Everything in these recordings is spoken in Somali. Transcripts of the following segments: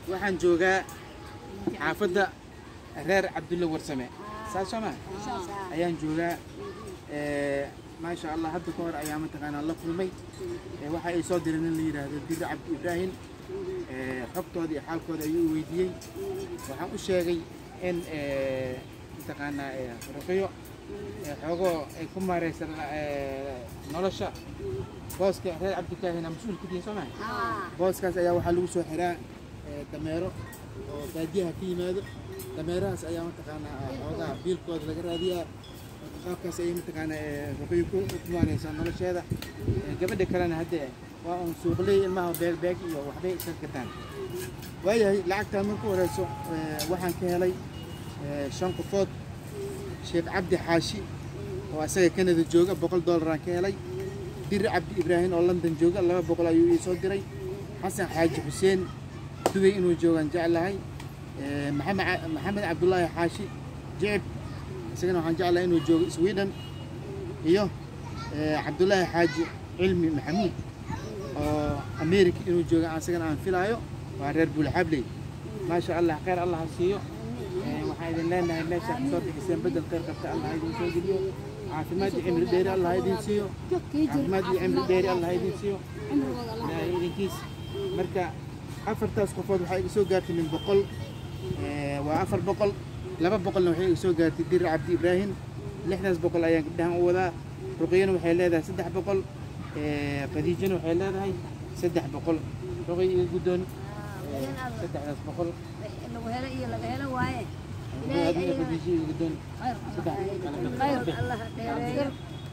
waxaan joogaa xaafadda reer cabdulle warsame saas soo maa ayaan joogaa Eh, maasha allah hadda ka hor ayaa mataqaanaa la kulmay Eh, waxa ay soo direen in la yidhaahdo diri cabdi ibraahim Eh, xogtooda iyo xaalkooda ayuu i weydiiyey waxaan u sheegay in eh, mataqaanaa eh, ruqiyo eh, xoogoo ay ku maareysan eh, nolosha booska reer cabdikaahina mas-uul ka tihiin soo maa booskaas ayaa waxaa lagu soo xiraa eh, dameero oo baadiyaha ka yimaado dameerahaas ayaa mataqaanaa xoogaha biilkooda laga raadiyaa marka qaabkaas ayay mataqaanaa eh, ruqiyo ku ku maareysaa nolosheeda Eh, gabadha kalena hadde waa un suuqley ilmaha beegbeeg iyo waxbay iska gataan waayahay lacagtaa marku horeyso eh, waxaan ka helay eh, shan qofood sheekh cabdi xaashi oo asaga kanada jooga boqol doolaraan ka helay diri cabdi ibraahim oo london jooga laba boqol ayuu ii soo diray xasan xaaji xuseen dubay inuu joogaan jeclahay Eh, maxamed ca- maxamed cabdulaahi xaashi jecib isagana waxaan jeclahay inuu joogo sweden iyo eh, cabdulaahi xaaji cilmi maxamuud oo america inuu jooga asagana aan filaayo waa reer buulxabley maasha allah khayr allah ha siiyo Eh, waxaan idin leenahay meesha kasoo bixiseen bedel khayr qabta allah ha idin soo geliyo caafimaad iyo cimri dheeri allah ha idin siiyo caafimaad iyo cimri dheeri allah ha idin siiyo ilaahay idinkiis marka afartaas qofood waxaa iga soo gaartay min boqol Eh, waa afar boqol laba boqolna waxay iga soo gaartay diri cabdi ibraahim lixdaas boqol ayaan gabdhahan u wadaa ruqiyana waxay leedahay saddex boqol Eh, khadiijana waxay leedahay saddex boqol ruqiy iga guddoon Eh, saddexdaas boqol lagu helo iyo laga helo waaye ruqiy adiga khadiijo iga guddoon saddex khayr allah dheereeyo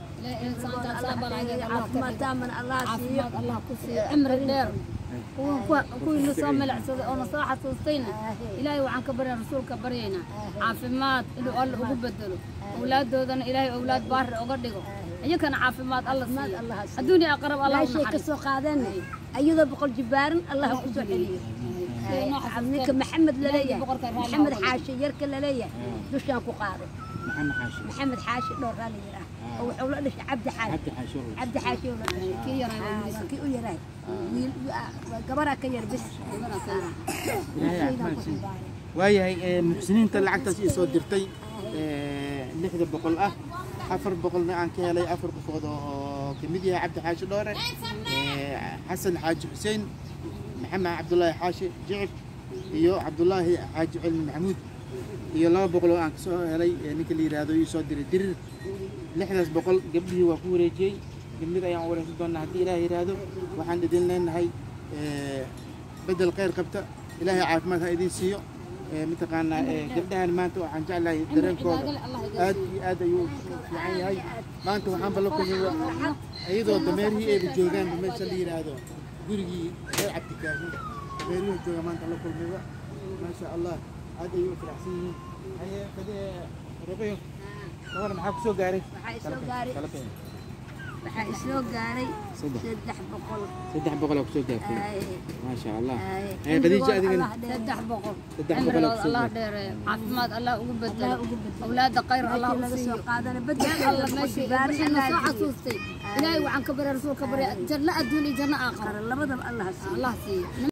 caafimaad taaman allah siiyo allah ku siiyo cimri dheer kuwii na soo milicsaday oo na soo xasuustayna ilaahay waxaan ka barya rasuulka baryaynaa caafimaad inuu alla ugu bedelo awlaaddoodana ilaahay awlaad baari uga dhigo iyakana caafimaad alla siiyo adduunya aqrab allah u meeshay ka naxariisto soo qaadeen ayadoo boqol jibaaran allah ku soo celiyo ninka maxamed laleeyahay maxamed xaashi yarka laleeyahay dushaan ku qaado maxamed xaashi maxamed xaashi dhowraa la yiraa oo wuxuu la dhashay cabdi xaashi cabdi xaashi oo cabdi xaashi oo la dhashay kii yaray waa Ah, wiil. kii u yaraay wiil waa gabaraa ka yar bis ilaahay caafimaad siiyo waayahay eh, muxsiniinta lacagtaas ii soo dirtay eh, lixda boqol ah afar boqolna aan ka helay afar qofood oo ka mid yahay cabdi xaashi dhoore eh, xasan xaaji xuseen maxamed cabdulaahi xaashi jicib iyo cabdulaahi xaaji cilmi maxamuud iyo laba boqol oo aan kasoo helay eh, ninka la yidhaahdo ii soo diray dirir lixdaas boqol gabdhihii waa ku wareejiyey gabdhida ayaan wareysan doonaa haddii ilaah yidhaahdo waxaan idin leenahay eh, bedel khayr qabta ilaahay caafimaad ha idin siiyo Eh, mataqaanaa eh, gabdhahan maanta waxaan jeclahay dareenkooda aad iyo aad ayuu u fiican yahay maanta waxaan bala kulmay iyadoo dameerihii ayba joogaanba meesha la yidhaahdo gurigii reer cabdikaahin dameerihii jooga maanta la kulmayba maasha allah aad ayuu u faraxsan yihiin haye kade ruqiyo gabar maxaa kusoo gaaray Waxaa isoo gaaray- Kala bixi. waxaa isoo gaaray Saddex. saddex boqol saddex boqolaa kusoo gaartay Ay, maasha allah ay. Eh, khadiija adigana saddex boqol Saddex boqol cimrigood oo kusoo allah gaartay. dheereeyo caafimaad allah ugu bedelo Allah ugu bedelo. awlaada khayr allah meeshii u laga siiyo soo qaadana bedel alla meeshii wixii na soo xasuustay ilaahay waxaan ka barya rasuulka barya janno adduun iyo janno aakhira labadaba allah siiyo allah siiyo